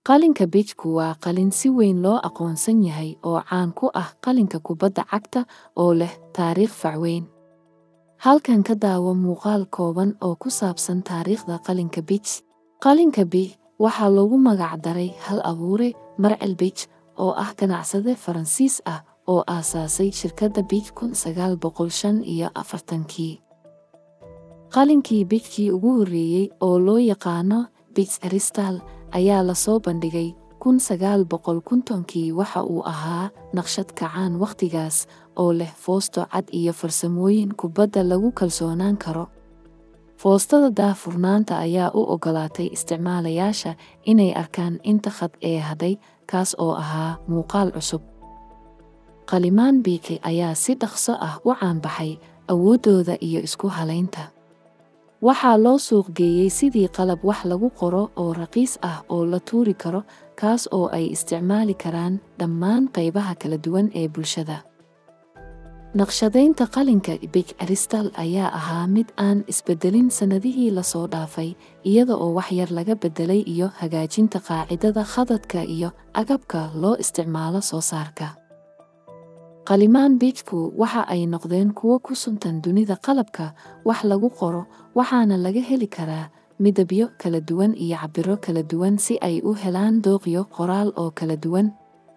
qalinka bijku waa qalin si weyn loo aqoonsan yahay oo caan ku ah qalinka kubadda cagta oo leh taariikh facweyn halkan ka daawo muuqaal kooban oo ku saabsan taariikhda qalinka bij qalinka bij waxaa loogu magac daray hal abuure marcel bij oo ah ganacsade faransiis ah oo aasaasay shirkadda bij kun sagaal boqol shan iyo afartankii qalinkii bijkii ugu horreeyey oo loo yaqaano bij aristal ayaa lasoo bandhigay kun sagaal boqol kuntonkii waxa uu ahaa naqshad kacaan wakhtigaas oo leh foosto cad iyo farsamooyin kubadda lagu kalsoonaan karo foostada daahfurnaanta ayaa u oggolaatay isticmaalayaasha inay arkaan inta khad ee hadhay kaas oo ahaa muuqaal cusub qalimaan biiki ayaa si dhaqso ah u caanbaxay awooddooda iyo isku halaynta waxaa loo suuq geeyey sidii qalab wax lagu qoro oo raqiis ah oo la tuuri karo kaas oo ay isticmaali karaan dhammaan qaybaha kala duwan ee bulshada naqshadaynta qalinka bij aristal ayaa ahaa mid aan isbeddelin sannadihii lasoo dhaafay iyada oo wax yar laga beddelay iyo hagaajinta qaacidada khadadka iyo agabka loo isticmaalo soo saarka qalimaan bijku waxa ay noqdeen kuwo ku suntan dunida qalabka wax lagu qoro waxaana laga heli karaa midabyo kala duwan iyo cabbiro kala duwan si ay u helaan dooqyo qoraal oo kala duwan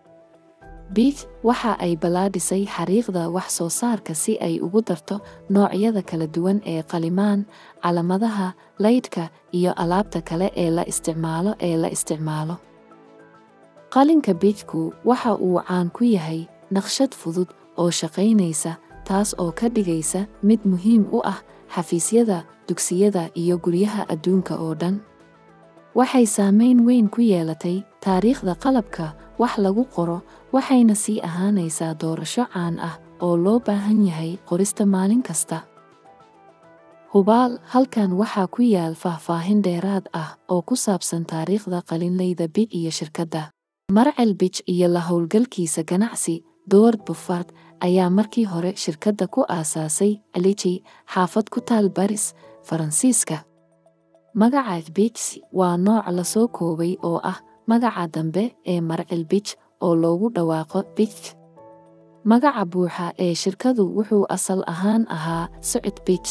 bij waxa ay ballaadhisay xariiqda wax soo saarka si ay ugu darto noocyada kala duwan ee qalimaan calamadaha laydhka iyo alaabta kale ee la isticmaalo ee la isticmaalo qalinka bijku waxa uu caan ku yahay naqshad fudud oo shaqaynaysa taas oo ka dhigaysa mid muhiim u ah xafiisyada dugsiyada iyo guryaha adduunka oo dhan waxay saamayn weyn ku yeelatay taariikhda qalabka wax lagu qoro waxayna sii ahaanaysaa doorasho caan ah oo loo baahan yahay qorista maalin kasta hubaal halkan waxaa ku yaal faahfaahin dheeraad ah oo ku saabsan taariikhda qalinlayda bij iyo shirkadda marcel bij iyo la howlgalkiisa ganacsi doward buffard ayaa markii hore shirkadda ku aasaasay aliji xaafad ku taal baris faransiiska magaca bij waa nooc lasoo koobay oo ah magaca dambe ee marcel bij oo loogu dhawaaqo bij magaca buuxa ee shirkadu wuxuu asal ahaan ahaa socod bij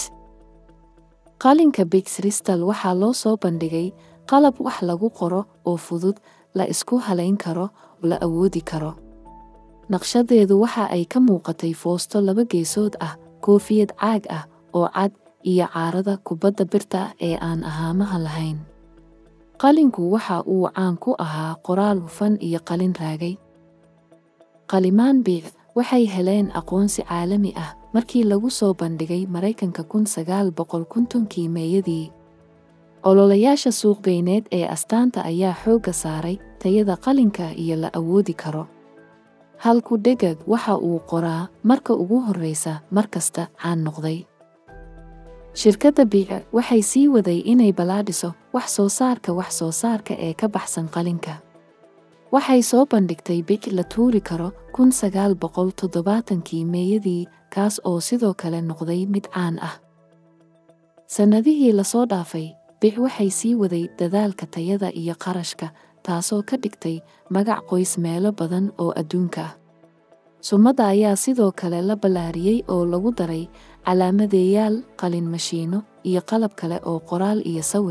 qalinka bij ristal waxaa loo soo bandhigay qalab wax lagu qoro oo fudud la isku halayn karo la awoodi karo naqshadeedu waxa ay ka muuqatay foosto laba geesood ah koofiyad caag ah oo cad iyo caarada kubadda birta ee aan ahaamaha lahayn qalinku waxa uu caan ku ahaa qoraal hufan iyo qalin raagay qalimaan biic waxay heleen aqoonsi caalami ah markii lagu soo bandhigay maraykanka kun sagaal boqol kuntonkii meeyadii ololayaasha suuqgeyneed ee astaanta ayaa xoogga saaray tayada qalinka iyo la awoodi karo halku dhegag waxa uu qoraa marka ugu horraysa mar kasta caan noqday shirkadda biica waxay sii waday inay ballaadhiso wax soo saarka wax soo saarka ee ka baxsan qalinka waxay soo bandhigtay bij la tuuri karo kun sagaal boqol toddobaatankii meeyadii kaas oo sidoo kale noqday mid caan ah sannadihii lasoo dhaafay bic waxay sii waday dadaalka tayada iyo qarashka taasoo ka dhigtay magac qoys meelo badan oo adduunka ah sumadda ayaa sidoo kale la ballaariyey oo lagu daray calaamadeeyaal qalin mashiino iyo qalab kale oo qoraal iyo sawir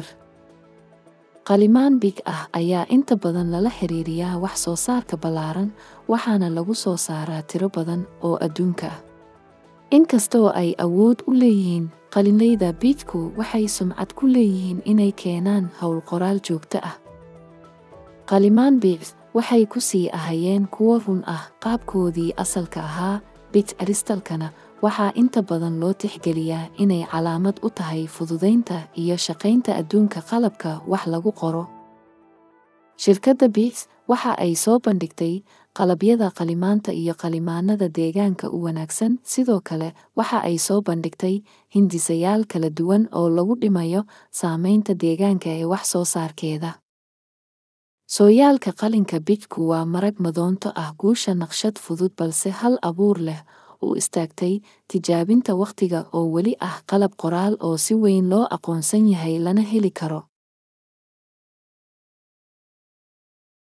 qalimaan big ah ayaa inta badan lala xiriiriyaa wax soo saarka ballaaran waxaana lagu soo saaraa tiro badan oo adduunka ah inkastoo ay awood u leeyihiin qalinlayda biijku waxay sumcad ku leeyihiin inay keenaan howl qoraal joogto ah qalimaan biics waxay ku sii ahayeen kuwo run ah qaabkoodii asalka ahaa bij aristalkana waxaa inta badan loo tixgeliyaa inay calaamad u tahay fududaynta iyo shaqaynta adduunka qalabka wax lagu qoro shirkadda biics waxa ay soo bandhigtay qalabyada qalimaanta iyo qalimaanada deegaanka u wanaagsan sidoo kale waxa ay soo bandhigtay hindisayaal kala duwan oo lagu dhimayo saamaynta deegaanka ee wax soo saarkeeda sooyaalka qalinka bijku waa marag madoonto ah guusha naqshad fudud balse hal abuur leh u istaagtay tijaabinta wakhtiga oo weli ah qalab qoraal oo si weyn loo aqoonsan yahay lana heli karo